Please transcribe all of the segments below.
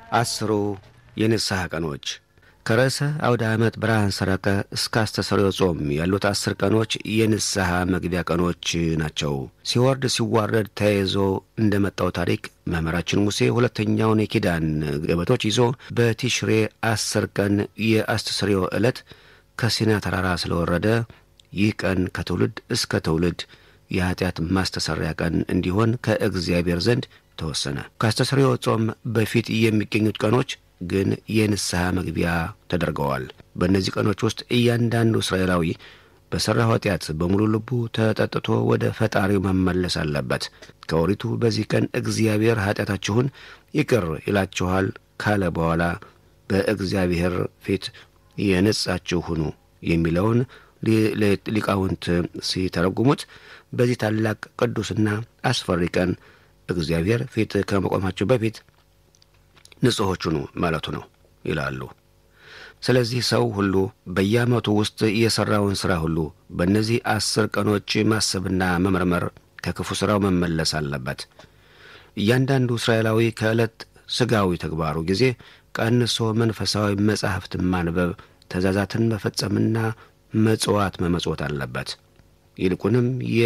አስሩ የንስሐ ቀኖች ከርዕሰ አውደ ዓመት ብርሃን ሰረቀ እስከ አስተሰሪዮ ጾም ያሉት አስር ቀኖች የንስሐ መግቢያ ቀኖች ናቸው። ሲወርድ ሲዋረድ ተያይዞ እንደመጣው ታሪክ መምህራችን ሙሴ ሁለተኛውን የኪዳን ገበቶች ይዞ በቲሽሬ አስር ቀን የአስተሰሪዮ ዕለት ከሲና ተራራ ስለወረደ ይህ ቀን ከትውልድ እስከ ትውልድ የኀጢአት ማስተሰሪያ ቀን እንዲሆን ከእግዚአብሔር ዘንድ ተወሰነ። ከአስተሰሪዮ ጾም በፊት የሚገኙት ቀኖች ግን የንስሐ መግቢያ ተደርገዋል። በእነዚህ ቀኖች ውስጥ እያንዳንዱ እስራኤላዊ በሠራው ኃጢአት በሙሉ ልቡ ተጠጥቶ ወደ ፈጣሪው መመለስ አለበት። ከኦሪቱ በዚህ ቀን እግዚአብሔር ኃጢአታችሁን ይቅር ይላችኋል ካለ በኋላ በእግዚአብሔር ፊት የነጻችሁ ሁኑ የሚለውን ሊቃውንት ሲተረጉሙት በዚህ ታላቅ ቅዱስና አስፈሪ ቀን እግዚአብሔር ፊት ከመቆማችሁ በፊት ንጹሖች ሁኑ ማለቱ ነው ይላሉ። ስለዚህ ሰው ሁሉ በየዓመቱ ውስጥ የሠራውን ሥራ ሁሉ በእነዚህ አስር ቀኖች ማሰብና መመርመር፣ ከክፉ ሥራው መመለስ አለበት። እያንዳንዱ እስራኤላዊ ከዕለት ሥጋዊ ተግባሩ ጊዜ ቀንሶ መንፈሳዊ መጻሕፍትን ማንበብ፣ ትእዛዛትን መፈጸምና መጽዋት መመጽወት አለበት። ይልቁንም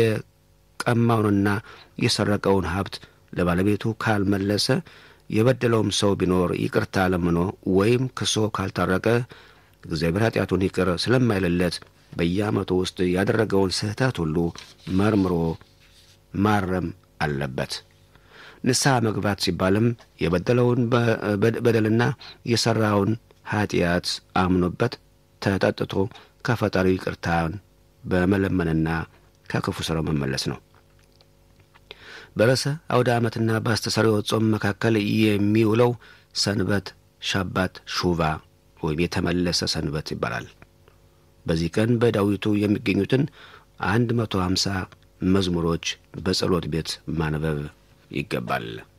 የቀማውንና የሰረቀውን ሀብት ለባለቤቱ ካልመለሰ የበደለውም ሰው ቢኖር ይቅርታ ለምኖ ወይም ክሶ ካልታረቀ እግዚአብሔር ኃጢአቱን ይቅር ስለማይልለት በየዓመቱ ውስጥ ያደረገውን ስህተት ሁሉ መርምሮ ማረም አለበት። ንስሐ መግባት ሲባልም የበደለውን በደልና የሠራውን ኃጢአት አምኖበት ተጠጥቶ ከፈጣሪው ይቅርታን በመለመንና ከክፉ ሥራው መመለስ ነው። በርዕሰ አውደ ዓመትና በአስተሰሪዮ ጾም መካከል የሚውለው ሰንበት ሻባት ሹቫ ወይም የተመለሰ ሰንበት ይባላል። በዚህ ቀን በዳዊቱ የሚገኙትን አንድ መቶ ሀምሳ መዝሙሮች በጸሎት ቤት ማንበብ ይገባል።